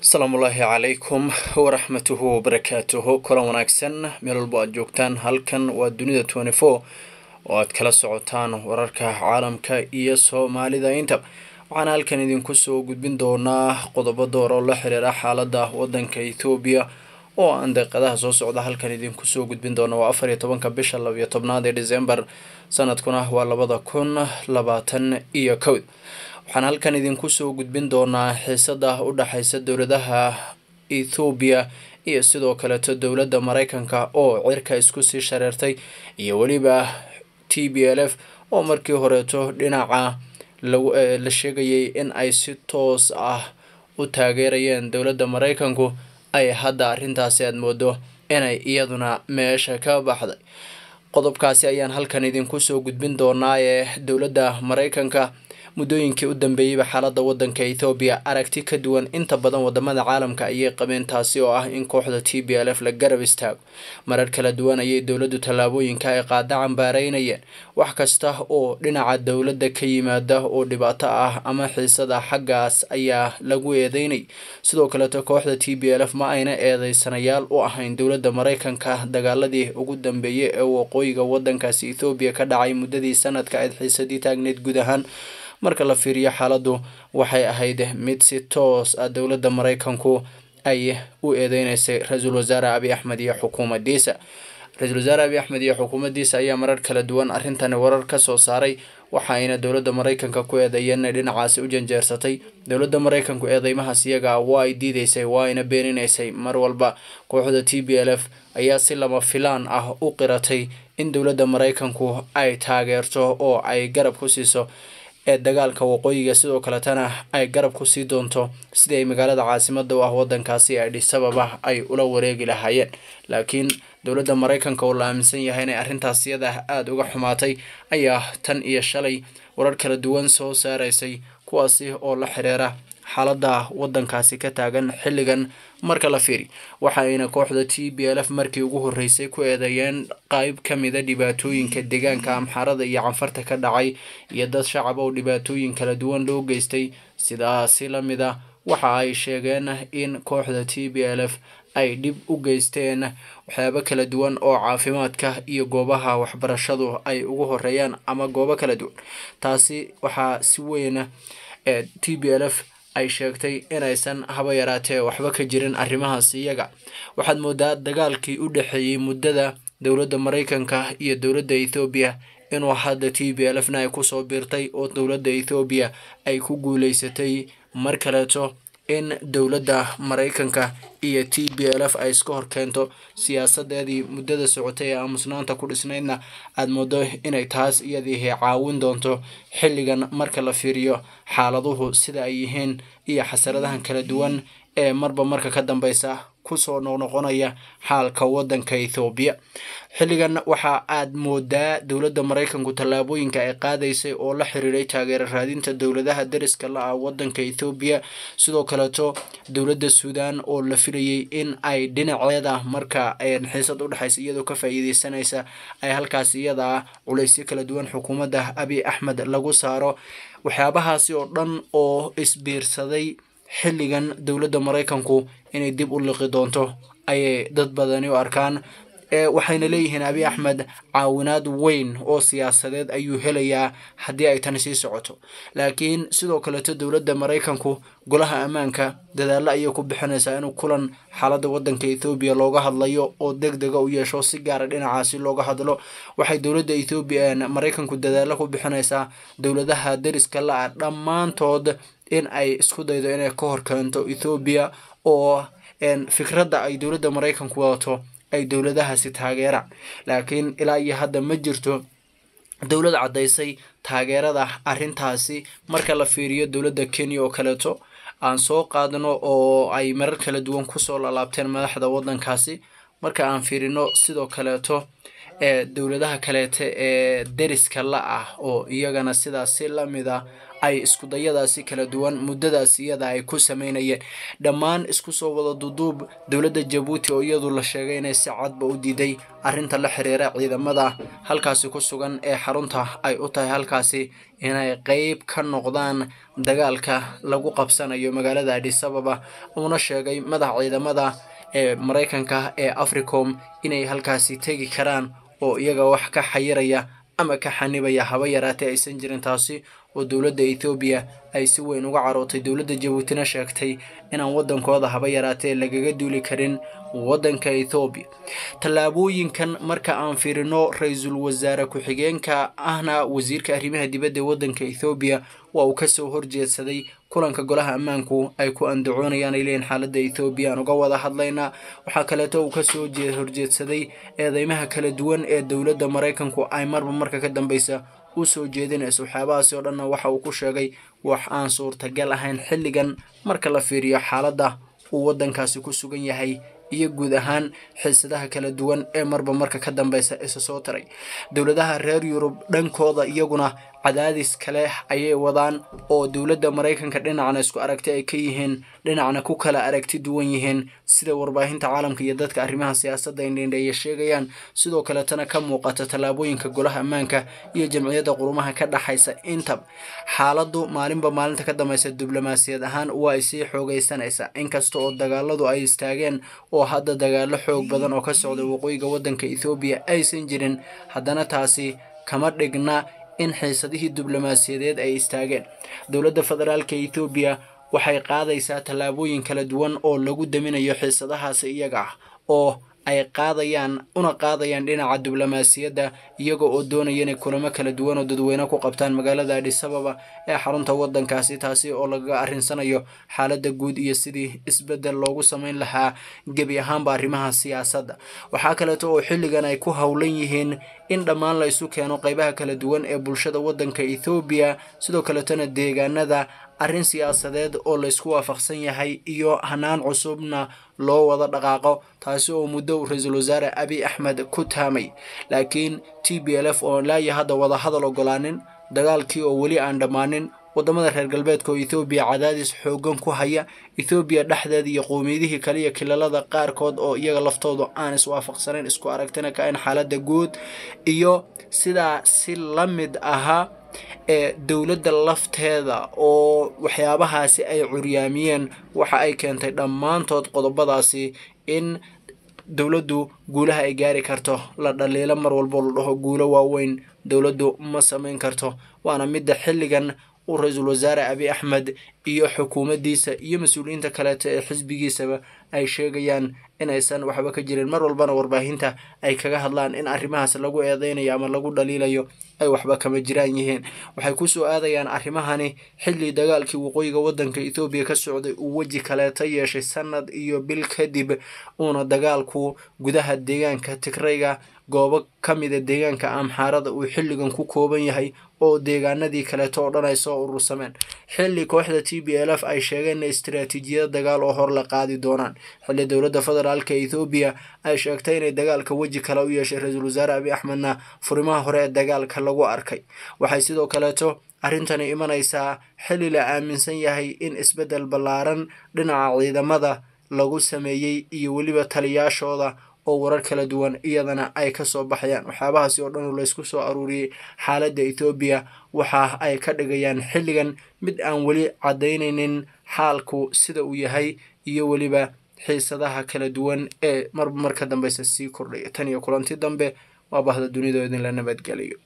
asalaamu ullaahi calaykum waraxmatuhu wabarakaatuhu kulan wanaagsan meel walbo aad joogtaan halkan waa dunida twenty four oo aad kala socotaan wararka caalamka iyo soomaalida inta waxaana halkan idinku soo gudbin doonaa qodobo door oo la xiriira xaalada wadanka ethoobiya oo aan deeqadaha soo socda halkan idinku soo gudbin doona waa afar iyo tobanka bisha labiyo tobnaad ee december sanadkuna waa labada kun labaatan iyo kowd waxaan halkan idinku soo gudbin doonaa xiisada u dhexeysa dowladaha ethoobiya iyo sidoo kaleeto dowladda mareykanka oo cirka isku sii shareertay iyo weliba t b l f oo markii horeeto dhinaca la sheegayay in ay si toos ah u taageerayeen dowladda mareykanku ay hadda arrintaasi aada moodo inay iyaduna meesha ka baxday qodobkaasi ayaan halkan idinku soo gudbin doonaa ee dowladda mareykanka muddooyinkii u dambeeyeyba xaalada wadanka ethoobiya aragti ka duwan inta badan wadamada caalamka ayay qabeen taasi oo ah in kooxda t b l f la garab istaago marar kala duwan ayay dowladdu tallaabooyinka ay qaada cambaareynayeen wax kasta oo dhinaca dowladda ka yimaada oo dhibaato ah ama xiisada xaggaas ayaa lagu eedeynay sidoo kaleeto kooxda t b l f ma ayna eedeysanayaal u ahayn dowladda mareykanka dagaaladii ugu dambeeyey ee waqooyiga wadankaasi ethoobiya ka dhacay muddadii sanadka ayd xiisadii taagneyd guud ahaan marka la fiiriyo xaaladdu waxay ahayd mid si toos ah dowladda mareykanku ay u eedeyneysay ra-iisul wasaare abiy axmed iyo xukuumadiisa ra-iisul wasaare abiy axmed iyo xukuumaddiisa ayaa marar kala duwan arrintani warar ka soo saaray waxa ayna dowladda mareykanka ku eedeeyeen inay dhinacaasi u janjeersatay dowladda mareykanku eedeymahaas iyaga waa ay diideysay waa ayna beeninaysay mar walba kooxda t b l f ayaa si lama filaan ah u qiratay in dowladda mareykanku ay taageerto oo ay garab ku siiso ee dagaalka waqooyiga sidoo kaletana ay garab ku sii doonto sidii ay magaalada caasimada u ah wadankaasi adhis ababa ay ula wareegi lahaayeen laakiin dowladda mareykanka oo la aaminsan yahay inay arrintaas iyada aada uga xumaatay ayaa tan iyo shalay warar kala duwan soo saaraysay kuwaasi oo la xiriira xaalada wadankaasi ka taagan xilligan marka la fiiri waxa ayna kooxda t b l f markii ugu horeysay ku eedeeyeen qayb ka mida dhibaatooyinka deegaanka amxaarada iyo canfarta ka dhacay iyo dad shacab oo dhibaatooyin kala duwan loo geystay sidaasi lamid a waxa ay sheegeen in kooxda t b l f ay dhib u geysteen waxyaabo kala duwan oo caafimaadka iyo goobaha waxbarashadu ay ugu horeeyaan ama goobo kala duwan taasi waxaa si weyn t b l f ay sheegtay inaysan haba yaraatee waxba ka jirin arrimahaas iyaga waxaad moodaa dagaalkii u dhexeeyey muddada dowladda mareykanka iyo dowladda ethoobiya inuu hadda t b l f na ay kusoo biirtay oo dowladda ethoobiya ay ku guuleysatay mar kaleeto in dowladda mareykanka iyo t b l f ay iska hor keento siyaasadeedii muddada socotay ee aamusnaanta ku dhisnaydna aada moodo inay taas iyadiihi caawin doonto xilligan marka la fiiriyo xaaladuhu sida ay yihiin iyo xasaradahan kala duwan ee marba marka ka dambeysa kusoo noqnoqonaya xaalka wadanka ethoobiya xilligan waxaa aada moodaa dowladda mareykanku tallaabooyinka ay qaadaysay oo la xiriiray taageero raadinta dowladaha dariska la ah wadanka ethoobiya sidoo kaleeto dowladda suudan oo la filayay in ay dhinaceeda marka xiisad udhexaysa iyadoo ka faa-iideysanaysa ay halkaas iyada ah culaysyo kala duwan xukuumadda abiy axmed lagu saaro waxyaabahaasi oo dhan oo isbiirsaday xilligan dowladda mareykanku inay dib u liqi doonto ayay dad badani u arkaan waxayna leeyihiin abiy axmed caawinaad weyn oo siyaasadeed ayuu helayaa haddii ay tani sii socoto laakiin sidoo kaleeto dowladda mareykanku golaha ammaanka dadaalo ayay ku bixinaysaa inuu kulan xaalada wadanka ethoobiya looga hadlayo oo deg dega u yeesho si gaara dhinacaasi looga hadlo waxay dowladda ethoobiya mareykanku dadaalo ku bixinaysaa dowladaha dariska la-ah dhammaantood in ay isku daydo inay ka hor keento ethoobiya oo fikradda ay dowladda mareykanku wadato ay dowladahaasi taageeraan laakiin ilaa iyo hadda ma jirto dowlad caddaysay taageerada arrintaasi marka la fiiriyo dowladda kenya oo kaleeto aan soo qaadno oo ay marar kala duwan kusoo lalaabteen madaxda wadankaasi marka aan fiirino sidoo kaleeto ee dowladaha kaleete ee deriska la ah oo iyagana sidaas si lamid a ay iskudayadaasi kala duwan muddadaas iyada ay ku sameynayeen dhammaan isku soo wada duduub dowladda jabuuti oo iyadu la sheegay inay si cadba u diiday arrinta la xiriira ciidamada halkaasi ku sugan ee xarunta ay u tahay halkaasi inay qeyb ka noqdaan dagaalka lagu qabsanayo magaalada adisababa uuna sheegay madax ciidamada ee maraykanka ee africom inay halkaasi tegi karaan oo iyaga wax ka xayiraya ama ka xanibaya haba yaraatee aysan jirin taasi oo dowladda ethoobiya ay si weyn uga carootay dowladda jabuutina sheegtay inaan waddankooda haba yaraatee lagaga duuli karin waddanka ethoobiya tallaabooyinkan marka aan fiirino ra-iisul wasaare ku-xigeenka ahna wasiirka arrimaha dibadda ee waddanka ethoobiya waa uu kasoo horjeedsaday kulanka golaha ammaanku ay ku andacoonayaan ay leeyihin xaaladda ethoobiya aan uga wada hadlaynaa waxaa kaleeto uu kasoo horjeedsaday eedeymaha kala duwan ee dowladda maraykanku ay marba marka ka dambeysa u soo jeedinayso waxyaabahaasi oo dhanna waxa uu ku sheegay wax aan suurtagal ahayn xilligan marka la fiiriyo xaaladda uu waddankaasi ku sugan yahay iyo guud ahaan xiisadaha kala duwan ee marba marka ka dambeysa isa soo taray dowladaha reer yurub dhankooda iyaguna cadaadis kale ayay wadaan oo dowladda maraykanka dhinacna isku aragti ay ka yihiin dhinacna ku kala aragti duwan yihiin sida warbaahinta caalamka iyo dadka arrimaha siyaasadda indhindheeya sheegayaan sidoo kaletana ka muuqata tallaabooyinka golaha ammaanka iyo jamciyadda qurumaha ka dhaxaysa intab xaaladdu maalinba maalinta ka dambeysa diblomaasiyad ahaan waa ay sii xoogaysanaysaa inkasta oo dagaaladu ay istaageen oo hadda dagaalo xoog badan oo ka socda waqooyiga waddanka ethoobiya aysan jirin haddana taasi kama dhigna in xiisadihii diblomaasiyadeed ay istaageen dowladda federaalka ethoobiya waxay qaadaysaa tallaabooyin kala duwan oo lagu daminayo xiisadahaasi iyaga ah oo ay qaadayaan una qaadayaan dhinaca diblomaasiyadda iyaga oo doonaya inay kulamo kala duwan oo dadweyne ku qabtaan magaalada adisababa ee xarunta waddankaasi taasi oo lagaga arrinsanayo xaaladda guud iyo sidii isbeddel loogu sameyn lahaa gebi ahaanba arrimaha siyaasadda waxaa kaleeto oo xilligan ay ku howlan yihiin in dhammaan la isu keeno qeybaha kala duwan ee bulshada waddanka ethoobiya sidoo kaletona deegaanada arrin siyaasadeed oo laysku waafaqsan yahay iyo hanaan cusubna loo wada dhaqaaqo taasi oo muddo ra-iisul wasaare abiy axmed ku taamay laakiin t b l f oo laaya hadda wada hadal ogolaanin dagaalkii oo weli aan dhammaanin waddamada reer galbeedka oo ethoobiya cadaadis xoogan ku haya ethoobiya dhexdeeda iyo qowmiyadihii kale iyo kilalada qaarkood oo iyaga laftoodu aan iswaafaqsanayn isku aragtina ka in xaaladda guud iyo sidaa si la mid ahaa ee dowladda lafteeda oo waxyaabahaasi ay curyaamiyeen waxa ay keentay dhammaantood qodobadaasi in dowladdu guulaha ay gaari karto la dhaliilo mar walbo la dhaho guulo waaweyn dowladdu ma samayn karto waana midda xilligan uu ra-iisul wasaare abiy axmed iyo xukuumaddiisa iyo mas-uuliyiinta kaleeto ee xisbigiisaba ay sheegayaan inaysan waxba ka jirin mar walbana warbaahinta ay kaga hadlaan in arrimahaas lagu eedeynayo ama lagu dhaliilayo ay waxba kama jiraan yihiin waxay kusoo aadayaan arrimahani xilli dagaalkii waqooyiga waddanka ethoobiya ka socday uu weji kaleeto yeeshay sanad iyo bil kadib uuna dagaalku gudaha deegaanka tigrayga goobo ka mida deegaanka amxaarada uu xilligan ku kooban yahay oo deegaanadii kaleeto oo dhan ay soo urursameen xilli kooxda t b l f ay sheegeen in istaraatiijiyada dagaal oo hor la qaadi doonaan xilli dowladda federaalka ethoobiya ay sheegtay inay dagaalka weji kale u yeeshay ra-iisul wasaare abiy axmedna furimaha hore ee dagaalka lagu arkay waxay sidoo kaleeto arrintani imanaysaa xilli la aaminsan yahay in isbeddel ballaaran dhinaca ciidamada lagu sameeyey iyo weliba taliyaashooda oo warar kala duwan iyadana ay ka soo baxayaan waxyaabahaasi oo dhan oo laysku soo aruuriyey xaaladda ethoobiya waxa ay ka dhigayaan xilligan mid aan weli caddaynaynin xaalku sida uu yahay iyo weliba xiisadaha kala duwan ee marba marka dambeysa sii kordhaya tan iyo kulanti dambe waa bahda dunida idinla nabadgeliyo